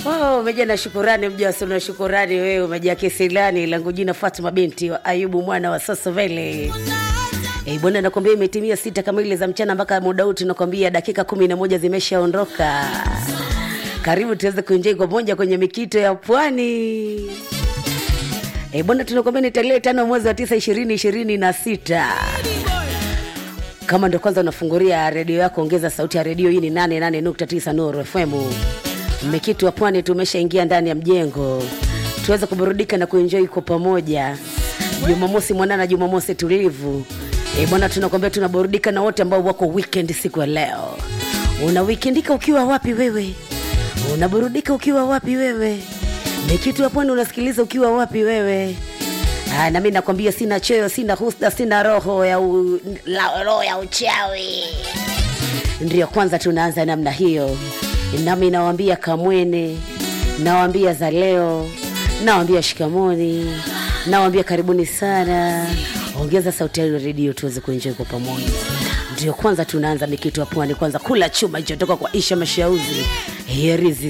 Oh, umeja na shukurani mjasi na shukurani wewe umejaa kisilani langu jina Fatuma binti wa Ayubu mwana wa Sosovele. Eh, bwana nakwambia imetimia sita kamili za mchana mpaka muda huu tunakwambia dakika kumi na moja zimeshaondoka. Karibu tuweze kuenjoy kwa moja kwenye mikito ya pwani. Eh, bwana tunakwambia ni tarehe tano mwezi wa tisa ishirini ishirini na sita kama ndo kwanza unafunguria redio yako ongeza sauti ya redio hii ni 88.9 Nuru FM mmekitu wa pwani tumeshaingia ndani ya mjengo tuweze kuburudika na kuenjoi kwa pamoja jumamosi mwanana jumamosi tulivu e bwana tunakwambia tunaburudika na wote ambao wako weekend siku ya leo una wikendika ukiwa wapi wewe unaburudika ukiwa wapi wewe mekitu wa pwani unasikiliza ukiwa wapi wewe Ah, na mi nakwambia sina choyo sina husda sina roho ya u, la, roho ya uchawi ndio kwanza tunaanza namna hiyo nami nawambia kamwene nawambia za leo nawambia shikamoni nawambia karibuni sana ongeza sauti ya redio tuweze kuenjoy kwa pamoja ndio kwanza tunaanza mikitu ya pwani kwanza kula chuma ichotoka kwa isha mashauzi herizi